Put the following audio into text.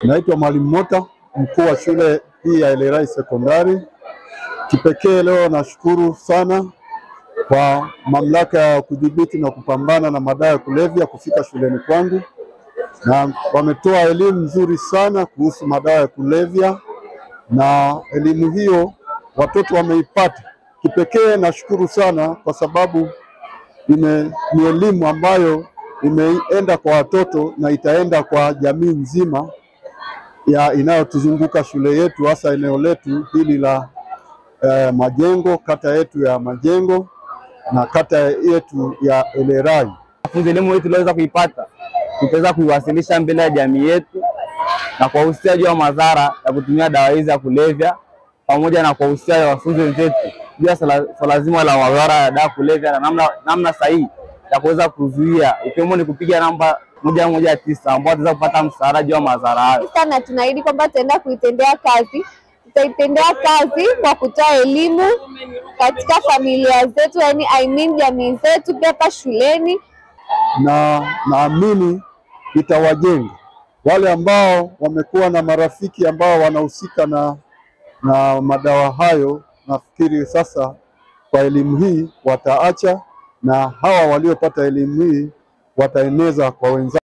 Naitwa Mwalimu Mota, mkuu wa shule hii ya Elerai Sekondari. Kipekee leo nashukuru sana kwa mamlaka ya kudhibiti na kupambana na madawa ya kulevya kufika shuleni kwangu, na wametoa elimu nzuri sana kuhusu madawa ya kulevya, na elimu hiyo watoto wameipata. Kipekee nashukuru sana kwa sababu ime, ni elimu ambayo imeenda kwa watoto na itaenda kwa jamii nzima ya inayotuzunguka shule yetu, hasa eneo letu hili la eh, Majengo, kata yetu ya Majengo na kata yetu ya Elerai. Funzo elimu hii tuliweza kuipata, tutaweza kuiwasilisha mbele ya jamii yetu na kuwahusia juu ya madhara ya kutumia dawa hizi ya kulevya, pamoja na kuwahusia wanafunzi wenzetu juu ya swala zima la madhara ya dawa kulevya na namna, namna sahihi ya kuweza kuzuia, ikiwemo ni kupiga namba moja moja tisa ambao wataweza kupata msaada juu ya madhara hayo. sana tunaahidi kwamba tutaenda kuitendea kazi. Tutaitendea kazi kwa kutoa elimu katika familia zetu, yani I mean jamii zetu, pia hapa shuleni. na naamini itawajenga wale ambao wamekuwa na marafiki ambao wanahusika na, na madawa hayo. Nafikiri sasa kwa elimu hii wataacha, na hawa waliopata elimu hii wataeneza kwa wenzao.